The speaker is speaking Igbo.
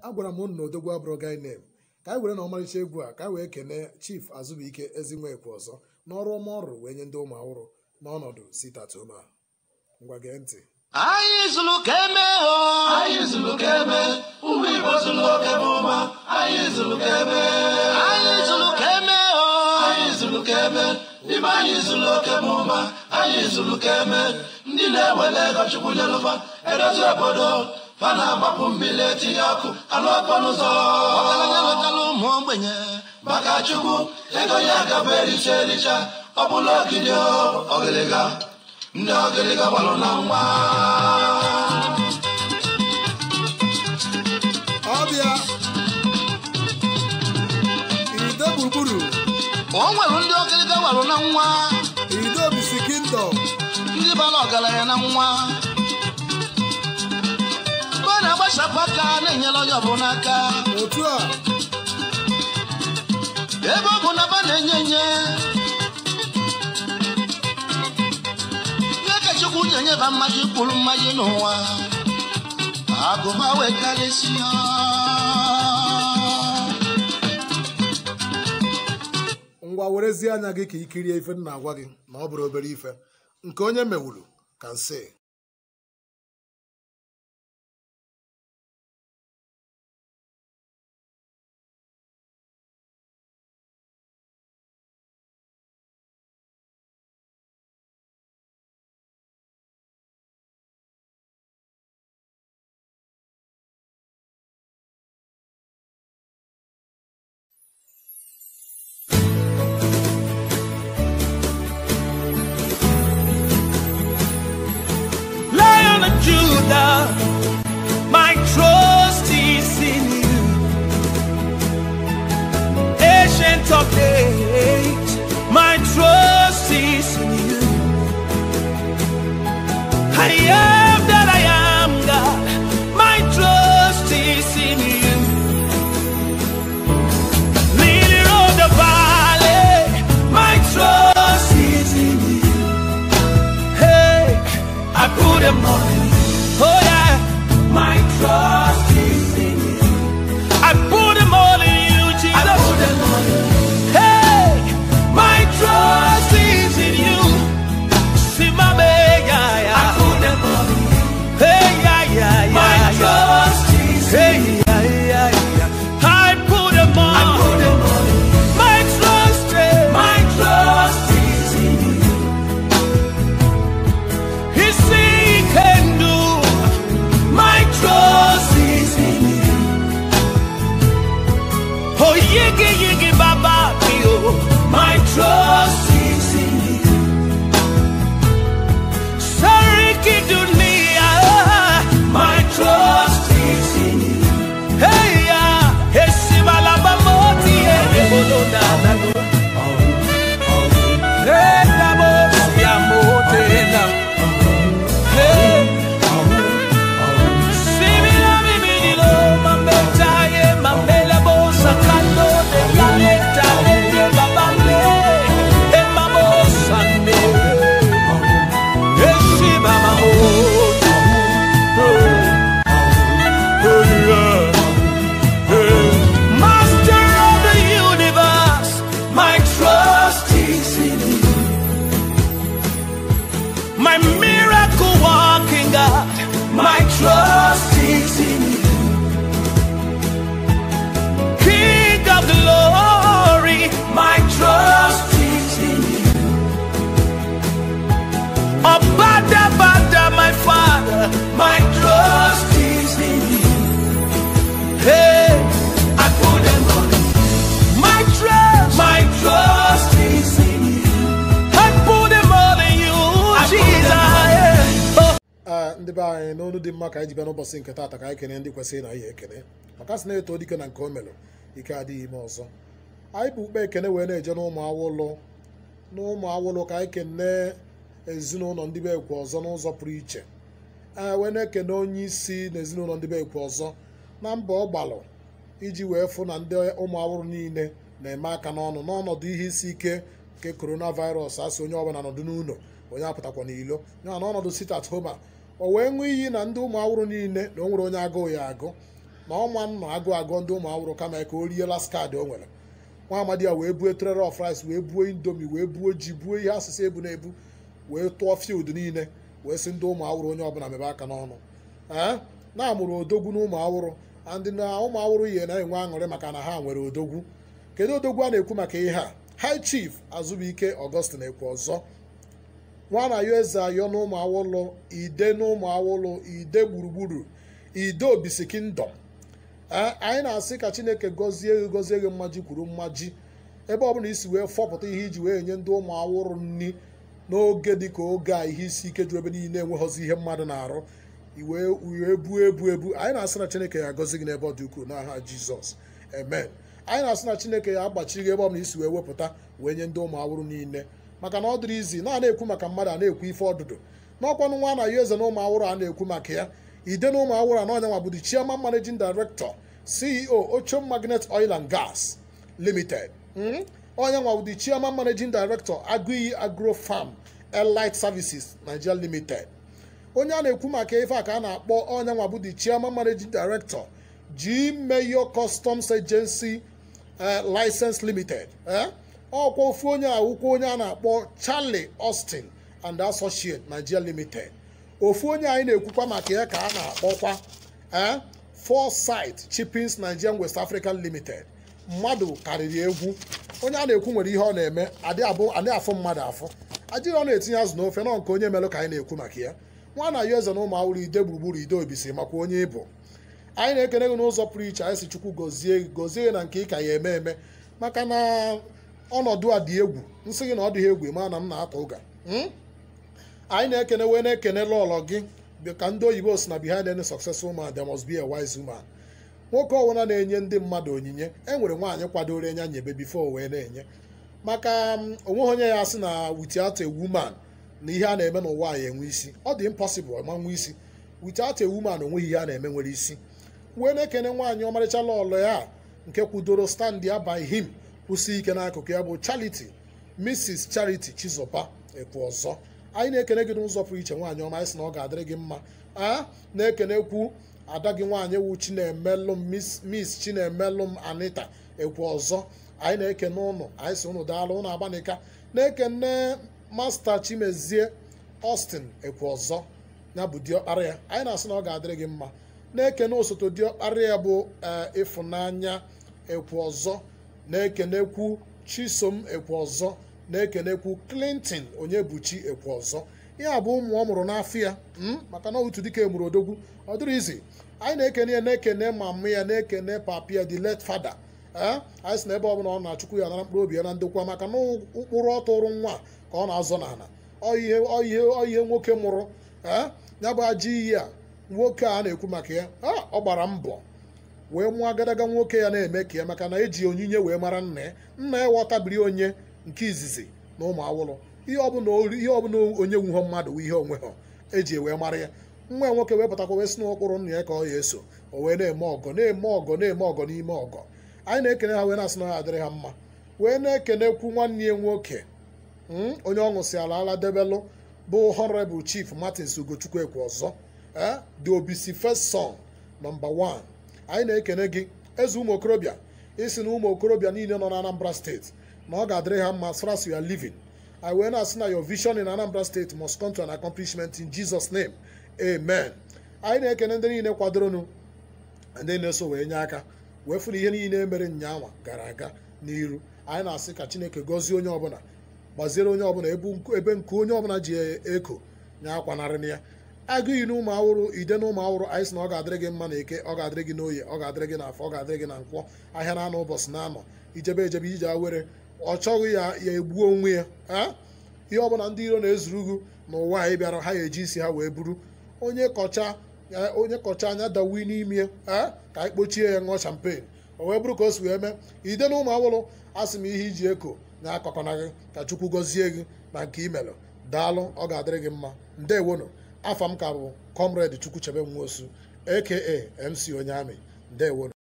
agwara m unu na odogwu abụrụ gai nem ka anyị were na ọmarịcha egwu a ka anyị wee kene chief azụbụike ezinwekwu ọzọ n'ọrụ ọma ọrụ wee nye ndị ụmụ ahụrụ n'ọnọdụ sitatoma ngwa gee ntị anyị zụrụ ka eme o anyị zụrụ ka eme ụmụ igbo zụrụ oke m ụma anyị zụrụ ka eme anyị zụrụ ka eme o anyị zụrụ ka eme n'ime anyị zụrụ oke m ụma anyị zụrụ ka eme ndị na-ewere ego chukwu nyelụfa edozi obodo fa na-agbapụ mmiri etinye ọkụ alụ ọkpọ n'ụzọ ọgaranya lụtara ụmụ ogbenye maka chukwu ego ya gaba ericha ericha ọ bụla ogidi o ọgịrịga ndị ọgịrịga gbalụ na nwa ọbịa irido gburugburu o nwere ndị ọgịrịga gbalụ na nwa irido bisi kingdom ndị bara ọgaranya na nwa mgbe a na-agbachapụ aka na-enyere onye ọbụla aka otu a ebe ọ bụ na ba na-enye enye ihe ka chukwu ji enyeba mmadụ ikpuru mmadụ n'ụwa agụba wee karịsịa ngwa werezie anya gị ka ikirie ife m na-agwa gị na ọ bụrụ obere ife nke onye mewuru ka nsị Lion of Judah, my trust is in you. Ancient of days, my trust is in you. I am that I am, God. My trust is in you. Lily of the valley, my trust is in you. Hey, I put them on you. Oh yeah, my trust is in you. I put them all in you, Jesus. I put them on you. Hey, my trust is in you. See my baby, yeah, yeah. I put them on you. Hey, yeah, yeah, yeah. My trust is hey, yeah, yeah, yeah. I put them on. I put them on you. My trust, eh, my trust is in you. He say he can do. My trust is in you. Oh, yigi yigi baba yo. My trust is in you. Sariki dunia. My trust is in you. Hey ya, esibala bamoti ene bolona nano. Hey, namo siamote na. Hey. Simila bibidilo, mametaye, mamela bosa, kando de planeta, de babale, e mamosa ne. Eshiba mamoto. Master of the universe, my trust is in you. My miracle walking God, my trust is in you. King of glory, my trust is in you. Abada, Bada, my Father, my trust is in you. Hey, I put them on you. My trust, my trust is in you. I put them all in you, Jesus. Yeah. Oh. ee ndị be anyị n'onu dị mma ka anyị ji bịa n'ụbọchị nke taata ka anyị kene ndị kwesịrị na ihe ekene maka sị na-eto dike na nke o melụ ike adịghị ime ọzọ anyị bụ ukpe ekene wee na-eje n'ụmụ awụlụ n'ụmụ awụlụ ka anyị kene ezinụlọ ndị be ekwe ọzọ n'ụzọ pụrụ iche ee wee na-ekene onye isi na ezinụlọ ndị be ekwe ọzọ na mbọ ọ gbalụ iji wee fụ na ndị ụmụ awụrụ niile na-eme aka n'ọnụ n'ọnọdụ ihe isi ike nke coronavirus asị onye ọbụla nọdụ n'ụlọ onye apụtakwa n'ilo ya na ọnọdụ sit at home a o wee ṅụọ iyi na ndị ụmụ awụrụ niile na o nwere onye agụụ ya agụ na ọma nọ agụ agụ ndị ụmụ awụrụ kama ka o rie las kaadị o nwere nwa amadi ya wee buo trere of rice wee buo indomi wee buo ji buo ihe asịsị ebu na ebu wee tụọ field niile wee sị ndị ụmụ awụrụ onye ọbụla mebe aka n'ọnụ ee na-amụrụ odogwu na ụmụ awụrụ ndị na ụmụ awụrụ ihe na-enwe aṅụrị maka na ha nwere odogwu kedu odogwu a na-ekwu maka ihe a high chief azụbụike augustin ekwu ọzọ nwa na yo eze ayọ na ụmụ awụlụ ide na ụmụ awụlụ ide gburugburu ide obisi kingdom ee anyị na-asị ka chineke gọzie gị gọzie gị mmaji kwuru mmaji ebe ọbụla isi wee fọpụta ihe iji wee nye ndị ụmụ awụrụ nri n'oge dịka oge a ihe isi ike juru ebe niile enweghọzi ihe mmadụ na-arụ iwe wee buo ebu ebu anyị na-asị na chineke ya agọzi gị n'ebe ọ dị ukwuu n'aha jizọs amen anyị na-asị na chineke ya agbachi gị ebe ọbụla isi wee wepụta wee nye ndị ụmụ awụrụ niile maka na ọ dịrị izi na a na-ekwu maka mmadụ a na-ekwu ife ọdụdụ n'ọkwanụ nwa na ya eze na ụmụ awụrụ a na-ekwu maka ya ide na ụmụ awụrụ anọ onye nwa bụ the chairman managing director ceo ochom magnet oil and gas limited Mm? onye nwa bụ the chairman managing director agụiyi agro farm elite services nigeria limited onye a na-ekwu maka ife a ka a na-akpọ onye nwa bụ the chairman managing director g mayor customs agency eh, license limited eh? ọkwa ofu onye awụkwa onye a na-akpọ charlie austin and associate nigeria limited ofu onye anyị na-ekwukwa maka ya ka a na-akpọkwa eh? foresight chippings nigerian west african limited mmadụ karịrị egwu onye a na-ekwu nwere ihe ọ na-eme adị abụ adị afụ mmadụ afụ adịghị ọ na-etinye azụ n'ofe nọ nke onye melụ ka anyị na-ekwu maka ya nwa na ya eze na ụmụ awụrụ ide gburugburu ide obisi makwa onye ịbụ anyị na-ekene gị n'ụzọ pụrụ iche anyị si chukwu gọzie gị gọzie gị na nke ị ka ya eme eme maka na ọnọdụ a dị egwu nsị gị na ọ dịghị egwu ma na m na-atọ ụga Mm? anyị na-ekene wee na-ekene lọlọ gị dị ka ndị oyibo si na behind any successful man there must be a wise woman nwoke ọbụla na-enye ndị mmadụ onyinye e nwere nwaanyị kwadoro enya nyebe bifo wee na-enye maka mm, onweghị onye ya sị na without a woman na ihe a na-eme n'ụwa ya enwe isi ọ dị impossible ma nwe isi without a woman onweghị ihe a na-eme nwere isi wee na-ekene nwaanyị ọmarịcha lọlọ ya nke kwudoro stand ya by him kwụsị ike n'akụkụ ya bụ charity mrs charity chizoba ekwu ọzọ anyị na-ekene gị n'ụzọ pụrụ iche nwaanyị ọma anyị sị na ọ ga-adịrị gị mma a na-ekenekwu ada gị nwaanyị wu chinemelụm miss miss chinemelụm anita ekwu ọzọ anyị na-ekene ụnụ anyị sị ụnụ daalụ ụnụ agbanika na-ekene masta chimezie austin ekwu ọzọ ya bụ diọkpara ya anyị na-asị na ọ ga-adịrị gị mma na-ekene osote diọkpara ya bụ ee, ịfụnanya ekwu ọzọ na-ekenekwu chisom ekwu ọzọ na-ekenekwu clinton onye buchi ekwu ọzọ ya bụ ụmụ ọ mụrụ n'afọ ya mm, maka na otu dịka emuru odogwu ọ dịrị izi anyị na-ekene ya na-ekene mama ya na-ekene papa ya the late father ee anyị si na ebe ọbụla ọ na-achụkwu ya nara mkpụrụ obi ya na ndokwa maka na ụkpụrụ ọ tụrụ nwa ka ọ na-azọ n'ala ọ ihe ọ ihe ọ ihe nwoke mụrụ ee ya bụ ajọ iyi a nwoke a na-ekwu maka ya a ọ gbara mbọ wee mụọ agadaga nwoke ya na-eme ka ya maka na eji onyinye wee mara nna ya nna ya ghọtabiri onye nke izizi na ụmụ awụlụ ihe ọbụla ori- ihe ọbụla onye nwuho mmadụ wụ ihe onwe ha eji wee mara ya nwa ya nwoke wee pụtakwa wee si n'ụkpụrụ nna ya ka ọ ya eso o wee na-eme ọgọ na-eme ọgọ na-eme ọgọ n'ime ọgọ anyị na-ekene ha wee na-asị na ha adịrị ha mma wee na-ekenekwu nwanne ya nwoke mm, onye ọ ṅụsị ala ala debelụ bụ honorable chief martins ugochukwu ekwe ọzọ eh, the obisi first son nọmba 1 anyị na-ekene gị eze ụmụ okorobịa isi na ụmụ okorobịa niile nọ na anambra steeti na ọ ga-adịrị ha mma as far as you are living anyị wee na-asị na your vision in anambra state must come to an accomplishment in jesus name amen anyị na-ekene ndị niile kwadoronụ ndị na-eso wee nye aka wee fụrụ ihe niile mere nyanwa gara aga n'iru anyị na-asị ka chineke gọzie onye ọbụla gbaziere onye ọbụla ebe nku- ebe nke onye ọbụla ji eko nye akwanarị ya agụghị na ụmụ awụrụ ide na ụmụ awụrụ anyị sị na ọ ga-adịrị gị mma na eke ọ ga-adịrị gị n'oye ọ ga-adịrị gị n'afọ ọ ga-adịrị gị na nkwọ ahịa na-anọ ụbọchị na-anọ ijebe ejebe ije awere ọ chọghị ya ya egbuo onwe ya a ihe ọbụla ndị iro na-ezuru ugwu n'ụwa anyị bịara ha ga-eji isi ha wee buru onye kọcha ya- onye kọcha anya dawi n'ime ya a ka anyị kpochie ya ṅụọ champagne o wee bụrụ ka o si wee mee ide na ụmụ awụrụ asị m ihe iji eko na akọkọna gị ka chukwu gọzie gị na nke imelụ daalụ ọ ga-adịrị gị mma ndewonụ afa m ka bụ comrade chukwu chebe nwosu aka mc onye amị ndewonụ